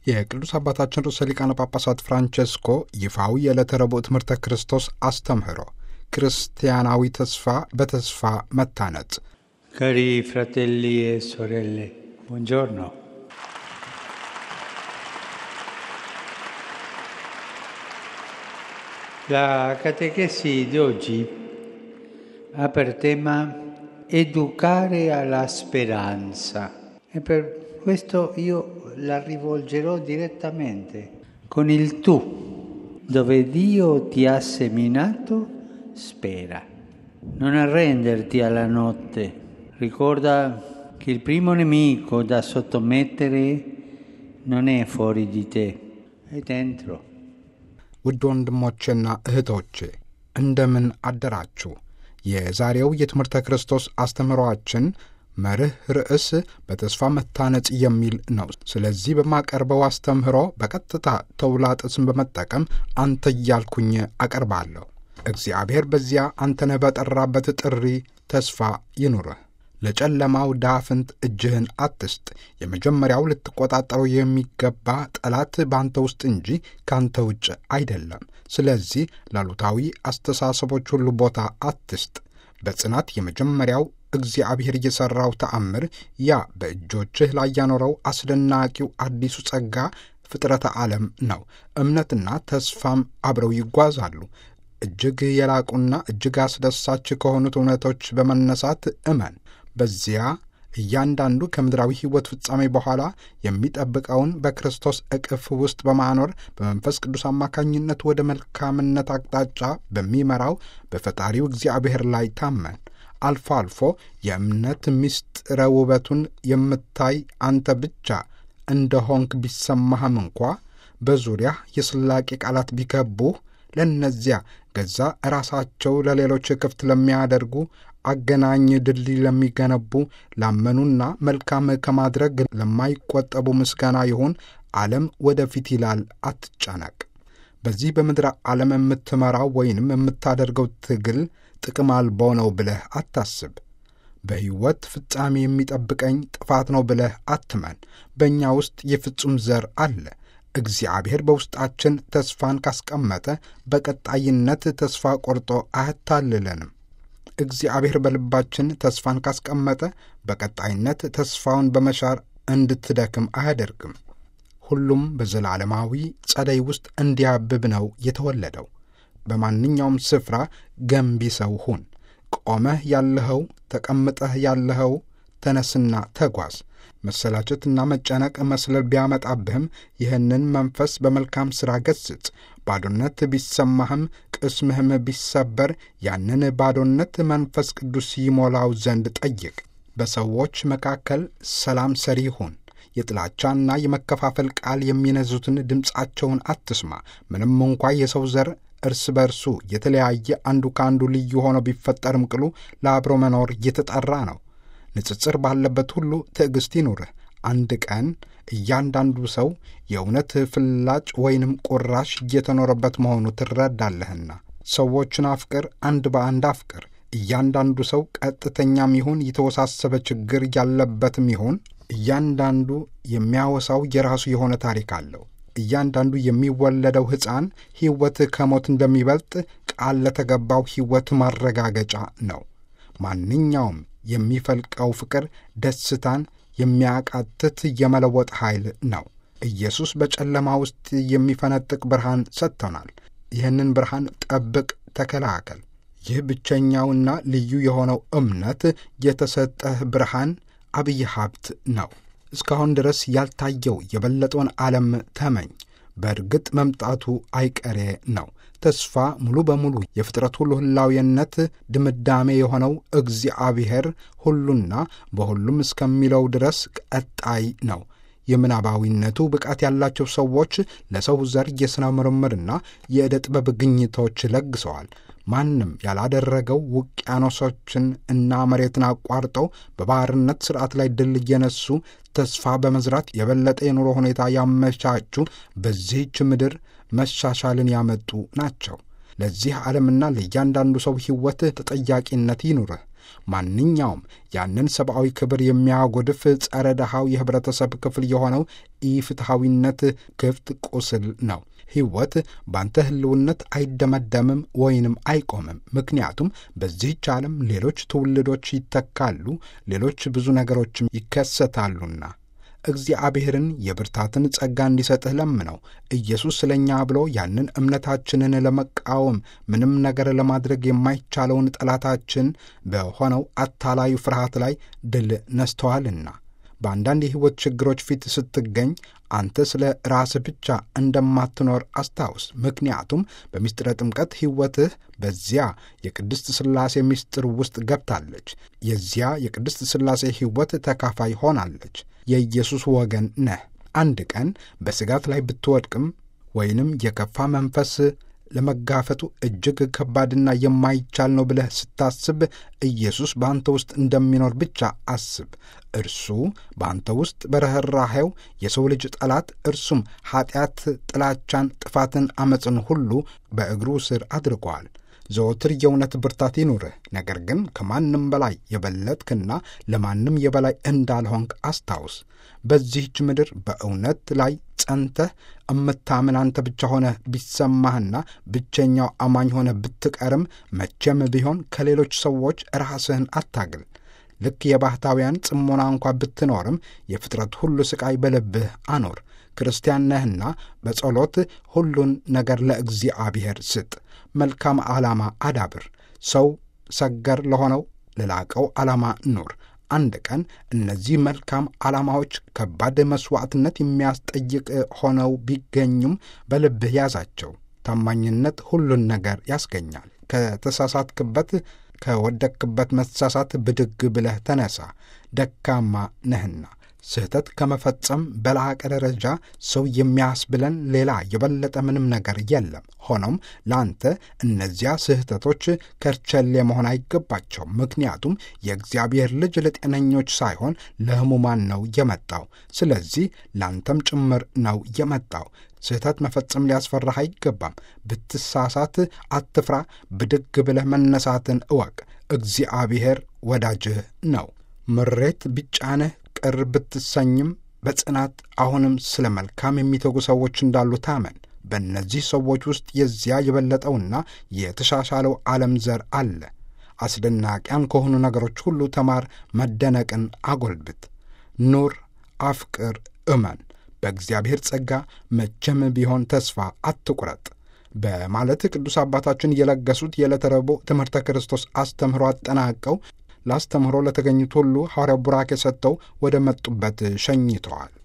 የቅዱስ አባታችን ርዕሰ ሊቃነ ጳጳሳት ፍራንቼስኮ ይፋዊ የዕለተ ረቡዕ ትምህርተ ክርስቶስ አስተምህሮ ክርስቲያናዊ ተስፋ በተስፋ መታነጽ። Cari fratelli e sorelle, buongiorno. La catechesi di oggi ha per tema educare alla speranza e per questo io la rivolgerò direttamente con il tu, dove Dio ti ha seminato, spera. Non arrenderti alla notte. Ricorda che il primo nemico da sottomettere non è fuori di te, è dentro. ውድ ወንድሞቼና እህቶቼ እንደምን አደራችሁ። የዛሬው የትምህርተ ክርስቶስ አስተምህሮአችን መርህ ርዕስ በተስፋ መታነጽ የሚል ነው። ስለዚህ በማቀርበው አስተምህሮ በቀጥታ ተውላጥስን በመጠቀም አንተ እያልኩኝ አቀርባለሁ። እግዚአብሔር በዚያ አንተነህ በጠራበት ጥሪ ተስፋ ይኑርህ። ለጨለማው ዳፍንት እጅህን አትስጥ። የመጀመሪያው ልትቆጣጠረው የሚገባ ጠላት በአንተ ውስጥ እንጂ ከአንተ ውጭ አይደለም። ስለዚህ ላሉታዊ አስተሳሰቦች ሁሉ ቦታ አትስጥ። በጽናት የመጀመሪያው እግዚአብሔር የሠራው ተአምር ያ በእጆችህ ላይ ያኖረው አስደናቂው አዲሱ ጸጋ ፍጥረተ ዓለም ነው። እምነትና ተስፋም አብረው ይጓዛሉ። እጅግ የላቁና እጅግ አስደሳች ከሆኑት እውነቶች በመነሳት እመን። በዚያ እያንዳንዱ ከምድራዊ ሕይወት ፍጻሜ በኋላ የሚጠብቀውን በክርስቶስ እቅፍ ውስጥ በማኖር በመንፈስ ቅዱስ አማካኝነት ወደ መልካምነት አቅጣጫ በሚመራው በፈጣሪው እግዚአብሔር ላይ ታመን። አልፎ አልፎ የእምነት ምስጢረ ውበቱን የምታይ አንተ ብቻ እንደሆንክ ቢሰማህም እንኳ በዙሪያ የስላቄ ቃላት ቢከቡህ ለእነዚያ ገዛ ራሳቸው ለሌሎች ክፍት ለሚያደርጉ አገናኝ ድልድይ ለሚገነቡ ላመኑና መልካም ከማድረግ ለማይቆጠቡ ምስጋና ይሁን። ዓለም ወደፊት ይላል፣ አትጨነቅ። በዚህ በምድር ዓለም የምትመራው ወይንም የምታደርገው ትግል ጥቅም አልቦ ነው ብለህ አታስብ። በሕይወት ፍጻሜ የሚጠብቀኝ ጥፋት ነው ብለህ አትመን። በእኛ ውስጥ የፍጹም ዘር አለ። እግዚአብሔር በውስጣችን ተስፋን ካስቀመጠ በቀጣይነት ተስፋ ቆርጦ አያታልለንም። እግዚአብሔር በልባችን ተስፋን ካስቀመጠ በቀጣይነት ተስፋውን በመሻር እንድትደክም አያደርግም። ሁሉም በዘላለማዊ ጸደይ ውስጥ እንዲያብብ ነው የተወለደው። በማንኛውም ስፍራ ገንቢ ሰው ሁን። ቆመህ ያለኸው፣ ተቀምጠህ ያለኸው፣ ተነስና ተጓዝ። መሰላቸትና መጨነቅ መስለል ቢያመጣብህም ይህንን መንፈስ በመልካም ሥራ ገስጽ። ባዶነት ቢሰማህም ቅስምህም ቢሰበር ያንን ባዶነት መንፈስ ቅዱስ ይሞላው ዘንድ ጠይቅ። በሰዎች መካከል ሰላም ሰሪ ሁን። የጥላቻና የመከፋፈል ቃል የሚነዙትን ድምፃቸውን አትስማ። ምንም እንኳ የሰው ዘር እርስ በርሱ የተለያየ አንዱ ከአንዱ ልዩ ሆኖ ቢፈጠርም ቅሉ ለአብሮ መኖር እየተጠራ ነው። ንጽጽር ባለበት ሁሉ ትዕግሥት ይኑርህ። አንድ ቀን እያንዳንዱ ሰው የእውነት ፍላጭ ወይንም ቁራሽ እየተኖረበት መሆኑ ትረዳለህና ሰዎችን አፍቅር፣ አንድ በአንድ አፍቅር። እያንዳንዱ ሰው ቀጥተኛም ይሁን የተወሳሰበ ችግር ያለበትም ይሁን እያንዳንዱ የሚያወሳው የራሱ የሆነ ታሪክ አለው። እያንዳንዱ የሚወለደው ሕፃን ሕይወት ከሞት እንደሚበልጥ ቃል ለተገባው ሕይወት ማረጋገጫ ነው። ማንኛውም የሚፈልቀው ፍቅር ደስታን የሚያቃትት የመለወጥ ኃይል ነው። ኢየሱስ በጨለማ ውስጥ የሚፈነጥቅ ብርሃን ሰጥቶናል። ይህንን ብርሃን ጠብቅ፣ ተከላከል። ይህ ብቸኛውና ልዩ የሆነው እምነት የተሰጠህ ብርሃን አብይ ሀብት ነው። እስካሁን ድረስ ያልታየው የበለጠውን ዓለም ተመኝ። በእርግጥ መምጣቱ አይቀሬ ነው። ተስፋ ሙሉ በሙሉ የፍጥረት ሁሉ ህላዊነት ድምዳሜ የሆነው እግዚአብሔር ሁሉና በሁሉም እስከሚለው ድረስ ቀጣይ ነው። የምናባዊነቱ ብቃት ያላቸው ሰዎች ለሰው ዘር የሥነ ምርምርና የዕደ ጥበብ ግኝቶች ለግሰዋል። ማንም ያላደረገው ውቅያኖሶችን እና መሬትን አቋርጠው በባህርነት ሥርዓት ላይ ድል እየነሱ ተስፋ በመዝራት የበለጠ የኑሮ ሁኔታ ያመቻቹ በዚህች ምድር መሻሻልን ያመጡ ናቸው። ለዚህ ዓለምና ለእያንዳንዱ ሰው ሕይወት ተጠያቂነት ይኑርህ። ማንኛውም ያንን ሰብአዊ ክብር የሚያጎድፍ ጸረ ድሃው የኅብረተሰብ ክፍል የሆነው ኢፍትሐዊነት ክፍት ቁስል ነው። ሕይወት ባንተ ሕልውነት አይደመደምም ወይንም አይቆምም። ምክንያቱም በዚህች ዓለም ሌሎች ትውልዶች ይተካሉ፣ ሌሎች ብዙ ነገሮችም ይከሰታሉና እግዚአብሔርን የብርታትን ጸጋ እንዲሰጥህ ለምነው። ኢየሱስ ስለ እኛ ብሎ ያንን እምነታችንን ለመቃወም ምንም ነገር ለማድረግ የማይቻለውን ጠላታችን በሆነው አታላዩ ፍርሃት ላይ ድል ነስተዋልና በአንዳንድ የሕይወት ችግሮች ፊት ስትገኝ አንተ ስለ ራስህ ብቻ እንደማትኖር አስታውስ። ምክንያቱም በምስጢረ ጥምቀት ሕይወትህ በዚያ የቅድስት ሥላሴ ምስጢር ውስጥ ገብታለች። የዚያ የቅድስት ሥላሴ ሕይወት ተካፋይ ሆናለች። የኢየሱስ ወገን ነህ። አንድ ቀን በስጋት ላይ ብትወድቅም ወይንም የከፋ መንፈስ ለመጋፈጡ እጅግ ከባድና የማይቻል ነው ብለህ ስታስብ ኢየሱስ በአንተ ውስጥ እንደሚኖር ብቻ አስብ። እርሱ በአንተ ውስጥ በርኅራኄው የሰው ልጅ ጠላት እርሱም ኀጢአት፣ ጥላቻን፣ ጥፋትን፣ ዐመፅን ሁሉ በእግሩ ስር አድርጓል። ዘወትር የእውነት ብርታት ይኑርህ። ነገር ግን ከማንም በላይ የበለጥክና ለማንም የበላይ እንዳልሆንክ አስታውስ። በዚህች ምድር በእውነት ላይ ጸንተህ እምታምን አንተ ብቻ ሆነህ ቢሰማህና ብቸኛው አማኝ ሆነህ ብትቀርም መቼም ቢሆን ከሌሎች ሰዎች ራስህን አታግል። ልክ የባህታውያን ጽሞና እንኳ ብትኖርም የፍጥረት ሁሉ ሥቃይ በልብህ አኖር። ክርስቲያን ነህና በጸሎት ሁሉን ነገር ለእግዚአብሔር ስጥ። መልካም ዓላማ አዳብር። ሰው ሰገር ለሆነው ለላቀው ዓላማ ኑር። አንድ ቀን እነዚህ መልካም ዓላማዎች ከባድ መሥዋዕትነት የሚያስጠይቅ ሆነው ቢገኙም በልብህ ያዛቸው። ታማኝነት ሁሉን ነገር ያስገኛል። ከተሳሳትክበት ከወደቅክበት መሳሳት ብድግ ብለህ ተነሳ። ደካማ ነህና ስህተት ከመፈጸም በላቀ ደረጃ ሰው የሚያስብለን ሌላ የበለጠ ምንም ነገር የለም። ሆኖም ለአንተ እነዚያ ስህተቶች ከርቸሌ መሆን አይገባቸውም። ምክንያቱም የእግዚአብሔር ልጅ ለጤነኞች ሳይሆን ለሕሙማን ነው የመጣው። ስለዚህ ለአንተም ጭምር ነው የመጣው። ስህተት መፈጸም ሊያስፈራህ አይገባም። ብትሳሳት አትፍራ። ብድግ ብለህ መነሳትን እወቅ። እግዚአብሔር ወዳጅህ ነው። ምሬት ቢጫንህ ቅር ብትሰኝም በጽናት አሁንም ስለ መልካም የሚተጉ ሰዎች እንዳሉ ታመን። በእነዚህ ሰዎች ውስጥ የዚያ የበለጠውና የተሻሻለው ዓለም ዘር አለ። አስደናቂያን ከሆኑ ነገሮች ሁሉ ተማር፣ መደነቅን አጎልብት። ኑር፣ አፍቅር፣ እመን። በእግዚአብሔር ጸጋ መቼም ቢሆን ተስፋ አትቁረጥ በማለት ቅዱስ አባታችን የለገሱት የዕለተ ረቡዕ ትምህርተ ክርስቶስ አስተምህሮ አጠናቀው ላስተምህሮ ለተገኙት ሁሉ ሐዋርያው ቡራኬ ሰጥተው ወደ መጡበት ሸኝተዋል።